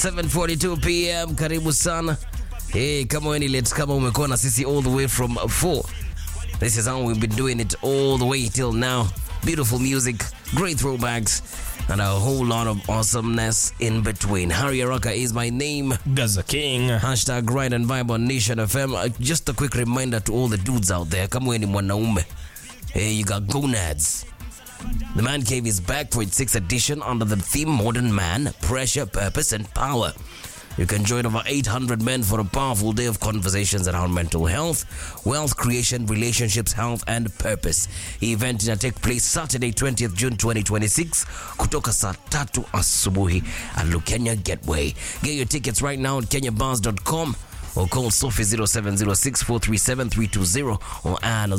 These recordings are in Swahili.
7:42 pm, karibu sana. Hey, kama wewe ni late, kama umekuwa na sisi all the way from 4 This is how we've been doing it all the way till now. Beautiful music, great throwbacks, and a whole lot of awesomeness in between. Harry Araka is my name. Gaza King. Hashtag Grind and Vibe on Nation FM. Uh, just a quick reminder to all the dudes out there. Kama wewe ni mwanaume, hey, you got gonads. The Man Cave is back for its sixth edition under the theme Modern Man, Pressure, Purpose, and Power. You can join over 800 men for a powerful day of conversations around mental health, wealth creation, relationships, health, and purpose. The event will take place Saturday, 20th June 2026, kutoka saa tatu asubuhi at Lukenya Gateway. Get your tickets right now at kenyabars.com or call Sophie 0706 437 320 or Anne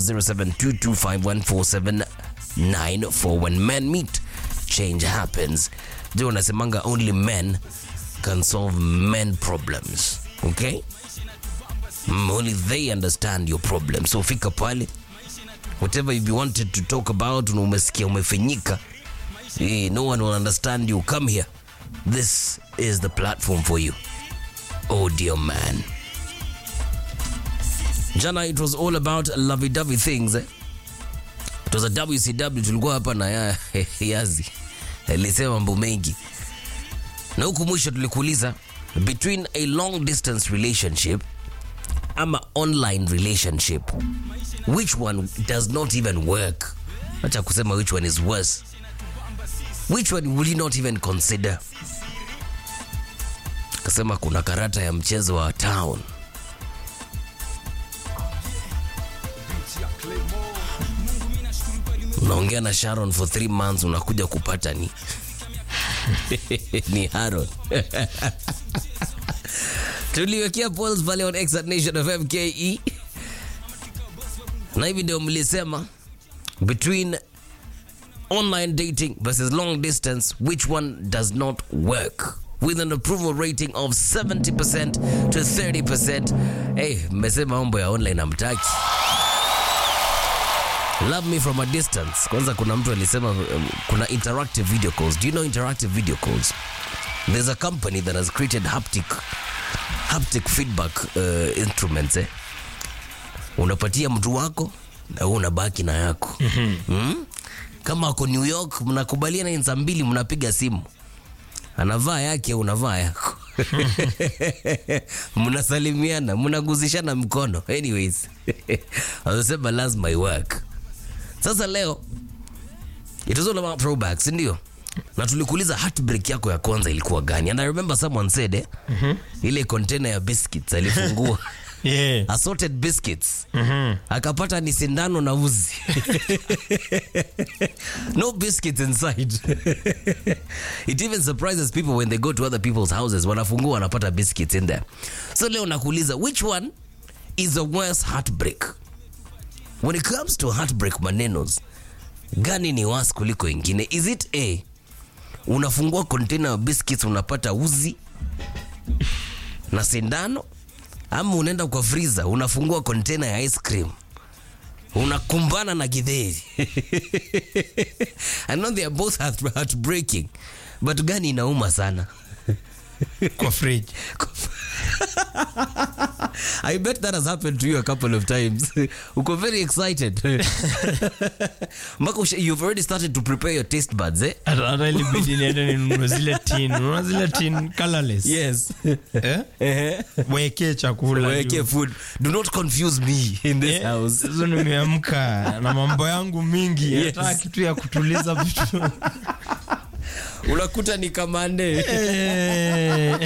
0722514794. When men meet, change happens. Ndio unasemanga only men can solve men problems. Okay? Mm, only they understand your problem. So fika pale. Whatever you wanted to talk about, na umesikia umefinyika. Eh, no one will understand you. Come here. This is the platform for you. Oh dear man. Jana it was all about lovey-dovey things. Eh? It was a WCW tulikuwa hapa na ya, Yazi. Alisema mambo mengi. Na huku mwisho tulikuuliza between a long distance relationship ama online relationship which one does not even work? Acha kusema which one is worse. Which one will you not even consider? Kasema kuna karata ya mchezo wa town. Unaongea na Sharon for three months, unakuja kupata ni ni Haron. Tuliwekea polls pale on X at Nation of MKE, na hivi ndio mlisema between online dating versus long distance, which one does not work? With an approval rating of 70% to 30%. Hey, mmesema mambo ya online amtaki. Love me from a distance. Kwanza kuna mtu alisema um, kuna interactive video calls. Do you know interactive video calls? There's a company that has created haptic haptic feedback uh, instruments eh? Unapatia mtu wako na wewe unabaki na yako. Mm? Kama ako New York mnakubaliana ni saa mbili mnapiga simu. Anavaa yake unavaa yako. mnasalimiana, mnaguzishana mkono. Anyways. Anasema lazima iwork. Sasa leo it was all about throwbacks, ndio? Na tulikuuliza heartbreak yako ya kwanza ilikuwa gani? And I remember someone said eh, ile container ya biscuits alifungua Yeah. assorted biscuits akapata ni sindano na uzi no biscuits inside it even surprises people when they go to other people's houses wanafungua wanapata biscuits in there so leo nakuuliza which one is a worse heartbreak when it comes to heartbreak manenos gani ni worse kuliko ingine is it a unafungua container ya biscuits unapata uzi na sindano ama unaenda kwa freezer unafungua container ya ice cream unakumbana na githeri I know they are both heart- heartbreaking but gani inauma sana Kwa fridge. I bet that has happened to you a couple of times uko very excited mpaka usha- you've already started to prepare your taste buds eh? Hata hata ilibidi niende ninunue zile tin. Unaona zile tin colorless? yes Eh? Weke chakula. weke juu. food do not confuse me in this Eh, house hizo nimeamka na mambo yangu mingi Yes. hata kitu ya kutuliza vitu unakuta ni kamande Eh.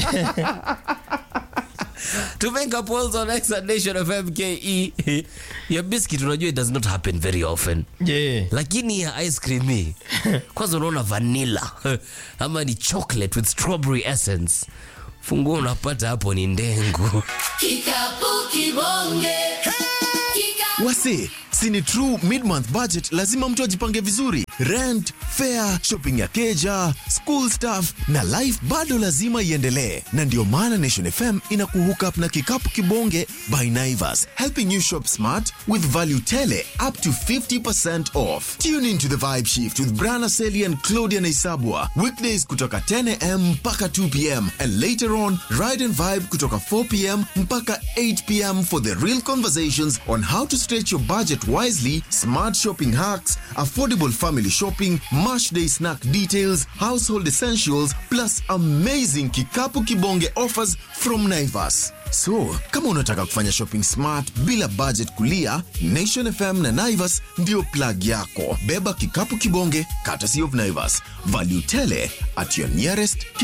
to make up polls on X and Nation of MKE your biscuit unajua it does not happen very often Yeah. lakini ya ice cream hii kwanza unaona vanilla ama ni chocolate with strawberry essence funguo unapata hapo ni ndengu Kikapu kibonge. Kikapu Wase, sini true mid-month budget, lazima mtu ajipange vizuri. Rent, fare, shopping ya keja, school stuff na life bado lazima iendelee, na ndio maana Nation FM ina kuhook up na kikapu kibonge by Naivas, helping you shop smart with value tele up to 50% off. Tune into the vibe shift with Brana Seli and Claudia Naisabwa weekdays kutoka 10am mpaka 2pm and later on ride and vibe kutoka 4pm mpaka 8pm for the real conversations on how to stretch your budget wisely, smart shopping hacks, affordable family shopping, mash day snack details, household essentials, plus amazing kikapu kibonge offers from Naivas. So, kama unataka kufanya shopping smart bila budget kulia, Nation FM na Naivas ndio plug yako. Beba kikapu kibonge, courtesy of Naivas. Value tele at your nearest